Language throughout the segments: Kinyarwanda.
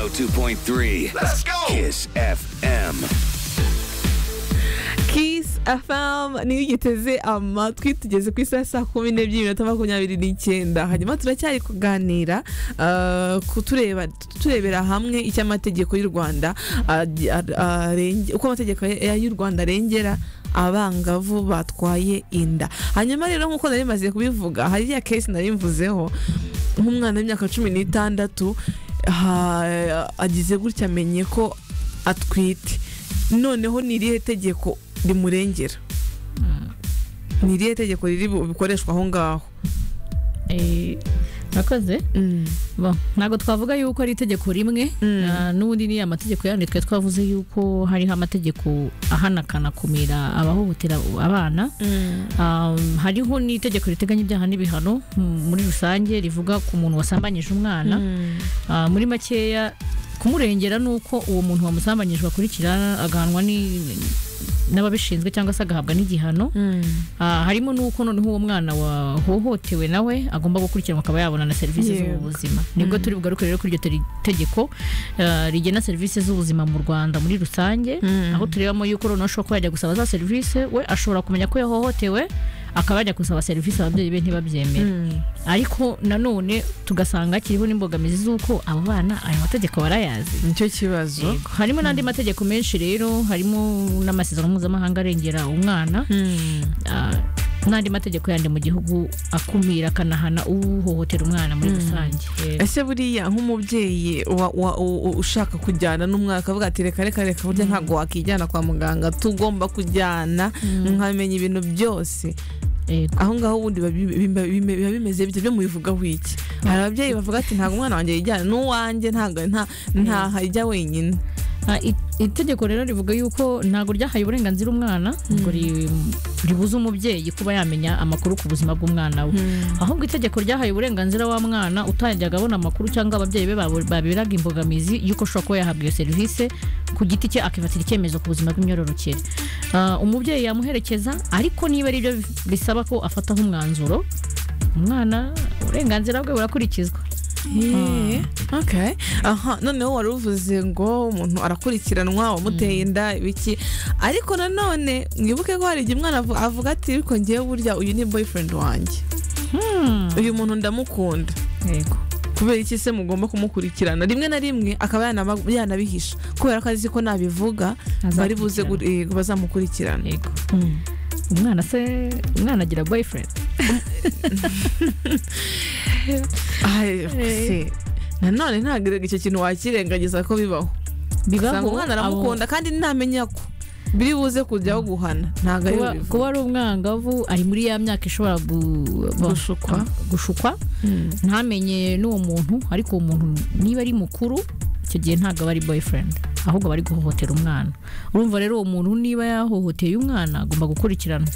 102.3. Let's go. Kiss FM. Kiss FM niyo ugiteze amatwi tugeze ku isaha saa kumi n'ebyiri iminota makumyabiri n'icyenda hanyuma turacyari kuganira ah, ku tureba turebera hamwe icyo amategeko y'u rwanda ah, ah, arenge- uko amategeko ya- y'u rwanda arengera abangavu batwaye inda hanyuma rero nk'uko nari maze kubivuga hari ya kesi nari mvuzeho nk'umwana w'imyaka cumi n'itandatu ha- agize gutya amenye ko atwite noneho ni irihe tegeko rimurengera ni irihe tegeko riri bu- bukoreshwa aho ngaho Eh, murakoze Bon, ntabwo twavuga yuko ari itegeko rimwe Mm. na- n'ubundi ni amategeko yandi twe twavuze yuko hariho amategeko ahanakana kumira abahohotera abana Um, hariho n'itegeko riteganya ibyaha n'ibihano mm, muri rusange rivuga ku muntu wasambanyije umwana Ah, muri makeya kumurengera ni uko uwo muntu wamusambanyije akurikirana agahanwa ni- n'ababishinzwe cyangwa se agahabwa n'igihano Ah, harimo n'uko noneho uwo mwana wahohotewe nawe agomba gukurikiranwa akaba yabona na serivisi Yego. z'ubuzima nibwo turi bugaruke rero kuri iryo teri- tegeko ah, rigena serivisi z'ubuzima mu rwanda muri rusange Mm. aho turebamo yuko noneho ashobora kuba yajya gusaba za serivisi we ashobora kumenya ko yahohotewe akaba yajya gusaba serivisi ababyeyi be ntibabyemere ariko nanone tugasanga kiriho n'imbogamizi z'uko abo bana ayo mategeko barayazi nicyo kibazo Yego. harimo n'andi mategeko menshi rero harimo n'amasezerano mpuzamahanga arengera umwana ah, n'andi mategeko yandi mu gihugu akumira akanahana uhohotera umwana muri rusange Yego. ese buriya nk'umubyeyi wa- wa- u- u- ushaka kujyana n'umwana akavuga ati reka reka reka burya ntabwo wakijyana kwa muganga tugomba kujyana nkamenya ibintu byose Yego. aho ngaho ubundi biba bi- bi- bi- bi- biba bimeze bityo byo mubivugaho iki hari ababyeyi bavuga ati ntabwo umwana wanjye yijyana n'uwanjye ntabwo nta- ntaho ajya wenyine Ah, i- itegeko rero rivuga yuko ntabwo ryahaye uburenganzira umwana ngo ri- ribuze umubyeyi kuba yamenya amakuru ku buzima bw'umwana we ahubwo itegeko ryahaye uburenganzira wa mwana utajyaga abona amakuru cyangwa ababyeyi be babo- baberaga imbogamizi y'uko ashobora kuba yahabwa iyo serivisi ku giti cye akifatira icyemezo ku buzima bw'imyororokere Ah, umubyeyi yamuherekeza ariko niba ari byo bisaba ko afataho umwanzuro umwana uburenganzira bwe burakurikizwa Yeah. Okay. aha noneho wari uvuze ngo umuntu arakurikiranwa wamuteye inda ibiki ariko nanone mwibuke ko hari igihe umwana avu- avuga ati ariko ngewe burya uyu ni boyfriend wanjye uyu muntu ndamukunda yego kubera iki se mugomba kumukurikirana rimwe na rimwe akaba yanaba- yanabihisha kubera ko azi ko nabivuga bari buze gu- eh, bazamukurikirana yego umwana se umwana agira boyfriend Ay, se, nanone ntabwo icyo kintu wakirengagiza ko bibaho usanga umwana aramukunda kandi ntamenya ko biri buze kujyaho guhana ntabwo ari kuba, kuba ari umwangavu ari muri ya myaka ishobora gu- bo- Gushukwa. gushukwa ntamenye n'uwo muntu ariko uwo muntu niba ari mukuru icyo gihe ntabwo aba ari boyfriend ahubwo aba ari guhohotera umwana urumva rero uwo muntu niba yahohoteye umwana agomba gukurikiranwa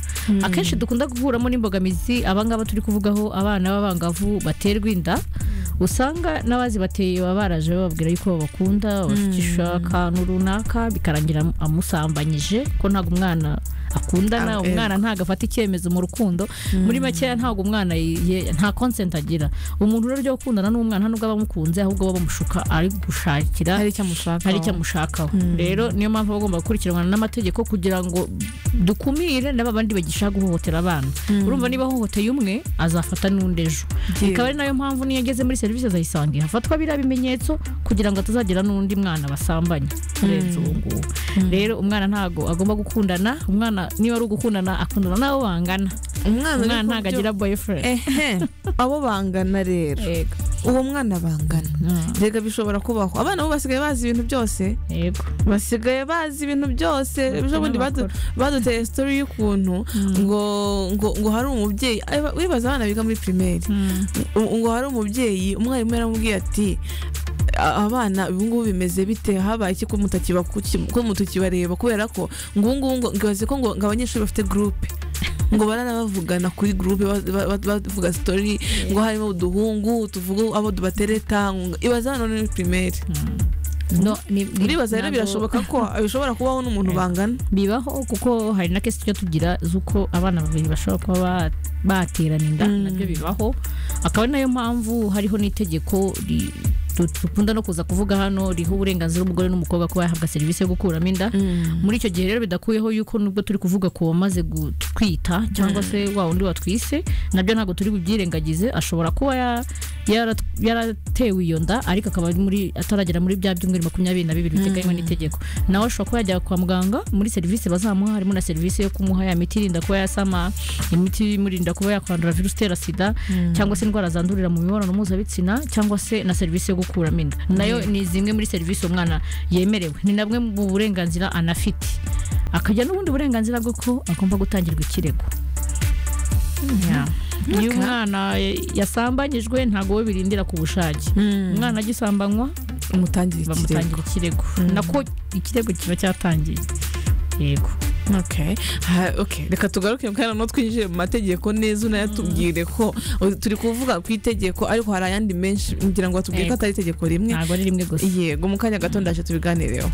akenshi dukunda guhuramo n'imbogamizi abangaba turi kuvugaho abana b'abangavu baterwa inda usanga n'abazi bateye baba baraje bababwira yuko babakunda babashukisha akantu runaka bikarangira amusambanyije ko ntabwo umwana Ah, akundana eh. umwana umwana ntabwo afata icyemezo mu rukundo muri makeya ntabwo umwana ye- nta consent agira umuntu rero ryo gukundana n'umwana nubwo aba amukunze ahubwo aba bamushuka ari gushakira hari icyo amushaka hari icyo amushakaho rero niyo mpamvu aba agomba gukurikiranwa n'amategeko kugira ngo dukumire n'aba bandi bagishaka guhohotera abana urumva niba ahohoteye umwe azafata n'undi ejo Yewe. ikaba ari nayo mpamvu niyo ageze muri serivisi azayisangiye hafatwa biriya bimenyetso kugira ngo atazagira n'undi mwana basambanye urenze uwo nguwo rero umwana ntabwo agomba gukundana umwana niba ari ugukundana akundana n'abo bangana umwana uri ku umwana ntabwo byo- agira boyfriend ehe abo bangana rero yego uwo mwana bangana Mm. rega bishobora kubaho abana bo basigaye bazi ibintu byose yego basigaye bazi ibintu byose Bafite ejo bundi badu- baduteye sitori y'ukuntu ngo ngo ngo hari umubyeyi ay, ba- wibaza abana biga muri pirimeri ngo ngo hari umubyeyi umwarimu yaramubwiye ati "A- abana ubu ngubu bimeze bite habaye iki ko mutakiba- kuki- ko mutukibareba kubera ko ngo ubu ngubu ngo ngibaze ko ngo ngo abanyeshuri bafite gurupe ngo baranabavugana kuri gurupe ba- ba- ba- bavuga sitori ngo harimo uduhungu tuvuga abo dubatereta ngo- ibaza abana bo muri pirimeri no ni ni- Uribaza rero ntabwo- birashoboka ko bishobora kubaho n'umuntu bangana bibaho kuko hari na kesi tujya tugira z'uko abana babiri bashobora kuba ba- baterana inda nabyo bibaho akaba ari nayo mpamvu hariho n'itegeko ri- du- dukunda no kuza kuvuga hano riho uburenganzira umugore n'umukobwa kuba yahabwa serivisi yo gukuramo inda muri icyo gihe rero bidakuyeho yuko nubwo turi kuvuga ku wamaze gutwita cyangwa se wa wundi watwise nabyo ntabwo turi bubyirengagize ashobora kuba ya- yara- yaratewe iyo nda ariko akaba ari muri ataragera muri bya byumweru makumyabiri na bibiri biteganywa n'itegeko nawe ashobora kuba yajya kwa muganga muri serivisi bazamuha harimo na serivisi yo kumuha ya miti irinda kuba yasama imiti imurinda kuba yakwandura virusi itera sida cyangwa se indwara zandurira mu mibonano mpuzabitsina cyangwa se na serivisi yo gukuramo inda nayo ni zimwe muri serivisi umwana yemerewe ni na bumwe mu burenganzira anafite akagira n'ubundi burenganzira bwo ko agomba gutangirwa ikirego Yeah. iyo umwana eh, yasambanyijwe ntabwo we birindira ku bushake umwana agisambanywa umutangira ikirego bamutangira ikirego nako ikirego kiba cyatangiye yego Okay. Ha, okay. reka tugaruke kandi no twinjiye mu mategeko neza unayatubwire ko o- turi kuvuga ku itegeko ariko hari ayandi menshi ngira ngo atubwire ko Yego. atari itegeko rimwe ntabwo ari rimwe gusa yego mu kanya gato ndaje tubiganireho